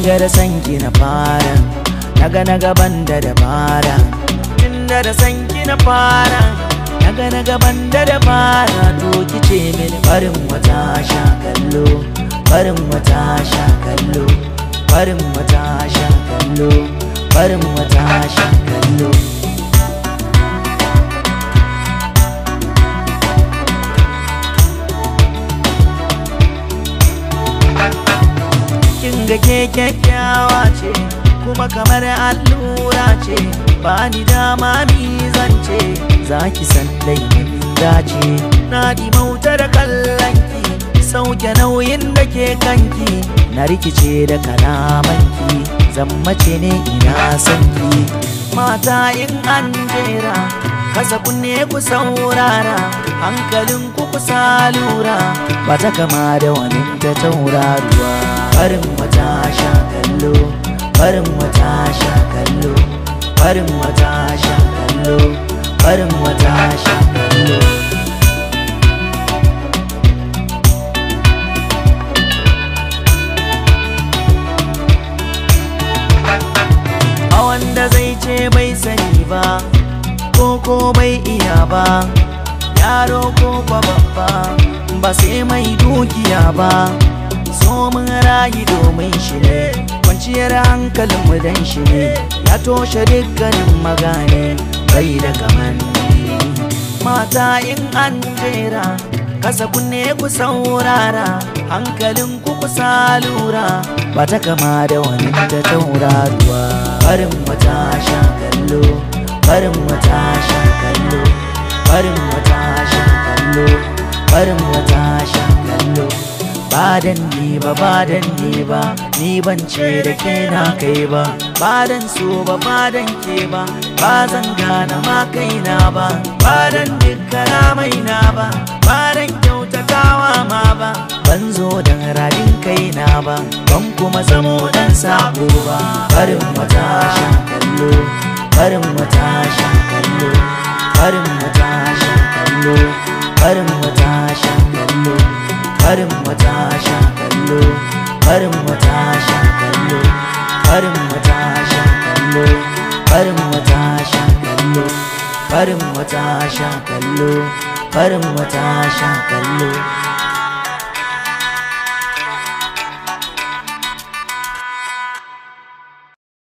ga da sanki na fara naga na gaban da dabara tunda da sanki na fara naga na gaban da dabara to kice mini barin wata sha kallo barin wata sha kallo barin wata sha kallo barin wata sha kallo kin ga ke kyakkyawa ce kuma kamar allura ce ba ni dama mi zance za ki san laifin dace na dimauta da kallonki sauke nauyin da ke kanki na rikice da kalamanki zammace ne ina sanki mata in an jera kasa kunne ku saurara hankalin ku kusa lura ba ta kama da wani ta tauraruwa farin wata sha kallo farin wata sha kallo farin wata sha kallo farin wata sha kallo a wanda zai ce bai sani ba ko ko bai iya ba yaro ko kwa babba ba sai mai dukiya ba so mun rayu domin shi ne kwanciyar hankalin mu dan shi ne ya toshe dukkanin magane bai da kamanni mata in an jera kasa kunne ku saurara hankalin ku kusa lura ba ta kama da wani ta tauraruwa farin wata sha kallo farin wata sha kallo farin wata sha kallo farin wata sha kallo badan ni ba badan ni ba ni ban ce da ke na kai ba badan so ba badan ke ba ba zan gane ma kaina ba badan dukkana mai na ba badan kyautatawa ma ba ban zo dan radin kaina ba ban kuma zamo dan sabo ba farin wata sha kallo farin wata sha kallo farin wata sha kallo farin wata sha kallo farin wata sha kallo farin wata sha kallo farin wata sha kallo farin wata sha kallo farin wata sha kallo farin wata sha kallo